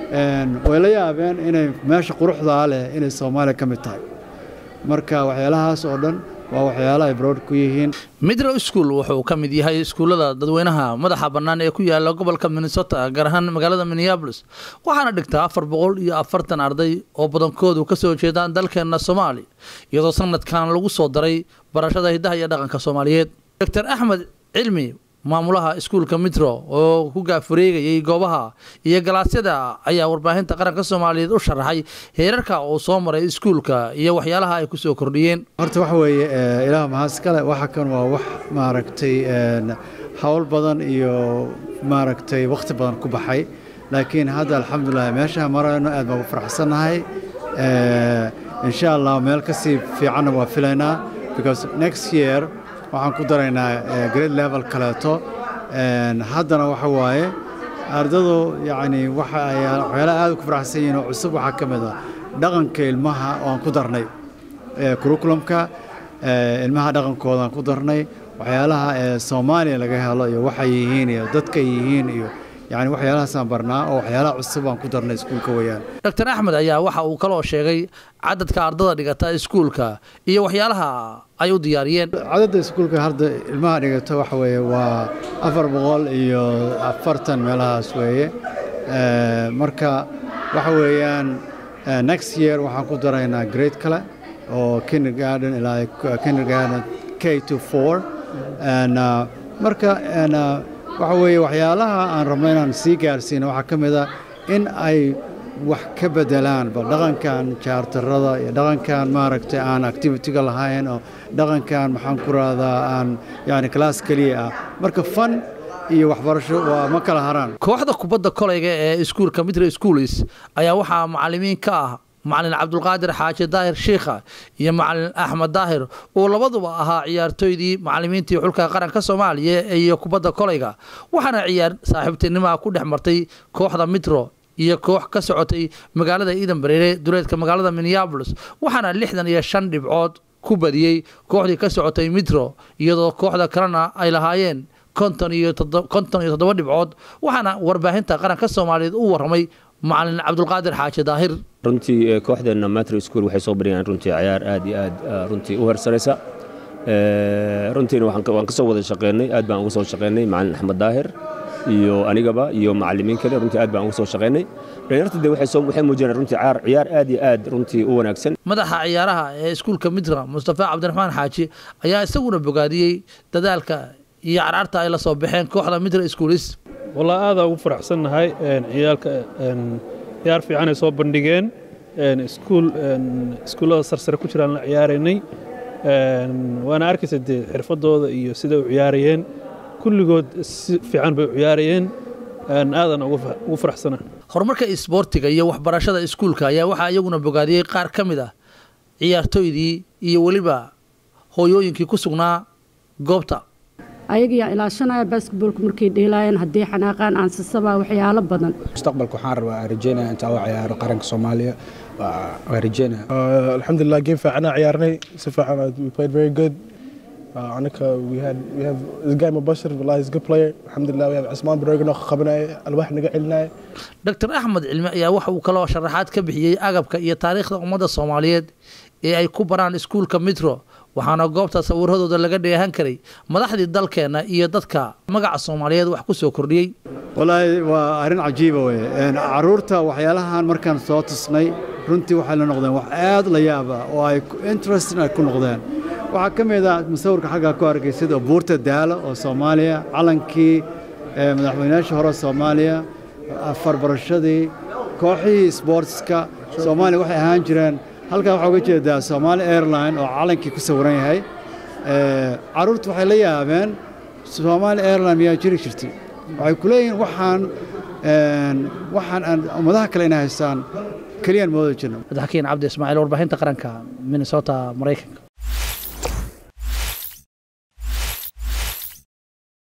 way la yaabeen inay meesha quruxdaa leh inay soomaaliya ka mid tahay marka waxyaalahaas oo dhan waa waxyaala ay brood ku yihiin midrow school wuxuu ka mid yahay iskuullada dadweynaha madaxa bannaan ee ku yaala gobolka minnesota gaar ahaan magaalada minneabolis waxaana dhigtaa afar boqol iyo afartan arday oo badankoodu ka soo jeedaan dalkeenna soomaaliya iyadoo sanadkan lagu soo daray barashada hiddaha iyo dhaqanka soomaaliyeed doctor axmed cilmi maamulaha iskuulka mitro oo ku gaafureegayay goobaha iyo galaasyada ayaa warbaahinta qaranka soomaaliyeed u sharaxay heerarka uu soo maray iskuulka iyo waxyaalaha ay ku soo kordhiyeen horta waxa weeye ilaah mahadskale waxa kan waa wax maaragtay howl badan iyo maaragtay wakhti badan ku baxay laakiin hadda alxamdulilah meeshaha marayno aad baan u faraxsannahay insha allah meel kasii fiicanna waa filaynaa because next year waxaan ku daraynaa grade level kaleeto haddana waxa waaye ardadu yacni waxa ay waxyaalaha aad ku faraxsan yihiin oo cusub waxaa ka mid ah dhaqanka ilmaha oo aan ku darnay curriculumka ilmaha dhaqankooda aan ku darnay waxyaalaha ee soomaaliya laga helo iyo waxay yihiin iyo dadka yihiin iyo yacni waxyaalahaasaan barnaa oo waxyaalaha cusub aan ku darnay iskuulka weeyaan doctor axmed ayaa waxa uu kaloo sheegay cadadka ardada dhigata iskuulka iyo waxyaalaha ay u diyaariyeen cadadda iskuulka hadda ilmaha dhigata waxa weeye waa afar boqol iyo afartan meelahaas weeye marka waxa weeyaan next year waxaan ku daraynaa grade kale oo kindergarden ilaa kindergarden k to four marka waxa weeye waxyaalaha aan rabno inaan sii gaarsiino waxaa ka mid a in ay wax ka bedelaan bal dhaqankan jaartarada iyo dhaqankan maaragtay aan activitiga lahayn oo dhaqankan maxaan ku rahdaa aan yani class keliya ah marka fan iyo waxbarasho waa ma kala haraan kooxda kubadda kolayga ee iskuulka mitro schoolis ayaa waxaa macalimiin ka ah macalin cabdulqaadir xaaji daahir shiikha iyo macalin axmed daahir uu labaduba ahaa ciyaartooydii macalimiintii xulka qaranka soomaaliya iyo kubadda kolayga waxaana ciyaar saaxiibtinimaha ku dhex martay kooxda mitro iyo koox ka socotay magaalada iidan bareere duleedka magaalada minneabolis waxaana lixdan iyo shan dhibcood ku badiyey kooxdii ka socotay mitro iyadoo kooxda kalena ay lahaayeen konton iyo konton iyo toddoba dhibcood waxaana warbaahinta qaranka soomaaliyeed u warramay macalin cabdulqaadir xaaji daahir runtii kooxdeenna matro school waxay soo bariyaan runtii cayaar aad iyo aad runtii u hersaraysa runtiina waan ka soo wada shaqeynay aad baan uga soo shaqeynay macalin axmed daahir iyo anigaba iyo macalimiin kale runtii aad baan uga soo shaqeynay dhalinyarta de waxay muujinayaan runtii ciyaar ciyaar aad iyo aad runtii u wanaagsan madaxa ciyaaraha ee iskuulka mitra mustafa cabdiraxmaan xaaji ayaa isaguna bogaadiyey dadaalka iyo carcarta ay la soo baxeen kooxda mitra schoolis walaa aadaa ugu faraxsannahay ciyaalka ciyaar fiicanay soo bandhigeen iskuul iskuullada sarsare ku jiraan la ciyaaraynay waana arkaysa dee xirfadooda iyo siday u ciyaarayeen kulligood si fiican bay u ciyaarayeen aadan ugu faraxsana horumarka isboortiga iyo waxbarashada iskuulka ayaa waxaa iyaguna bogaadiyey qaar ka mid ah ciyaartooydii iyo weliba hooyooyinkii ku sugnaa goobta ayagiyaa ilaashanaya basketbolka markay dheelaayeen haddii xanaaqaan aansasabaa waxyaalo badan mustaqbalka waxaan rabaa rajeynaya intaa u ciyaaro qaranka soomaaliya waa rajeynaya alxamdulilah game fiicanaa ciyaarnay si fiican we played very good anaka we had we have this guy mubashir wallahi is a good player alxamdulilah we have cismaan baroga noo qabanaya alwaax naga celinaya doctor axmed cilmi ayaa waxa uu kaloo sharaxaad ka bixiyey agabka iyo taariikhda ummadda soomaaliyeed ee ay ku baraan iskuulka mitro waxaana goobta sawiradooda laga dheehan karay madaxdii dalkeenna iyo dadka magaca soomaaliyeed wax ku soo kordhiyey walaahi waa arrin cajiiba weye caruurta waxyaalahan markaan soo tusnay runtii waxay la noqdeen wax aad la yaaba oo ay interesting ay ku noqdeen waxaa ka mid ah musawirka xaggaa ku argaysid oo buurta daalo oo soomaaliya calankii madaxweynayaashii hore soomaaliya farbarashadii kooxihii sboortska soomaaliya waxay ahaan jireen halkaa waxaa uga jeedaa somaali airline oo calankii ku sawiran yahay caruurtu waxay la yaabeen somaali airline miyaa jiri jirtay waxay ku leeyihiin waxaan waxaan aan ummadaha kale inay haystaan keliyaan mooda jirno madaxkiin cabdi ismaaciil warbaahinta qaranka minnesota maraykanka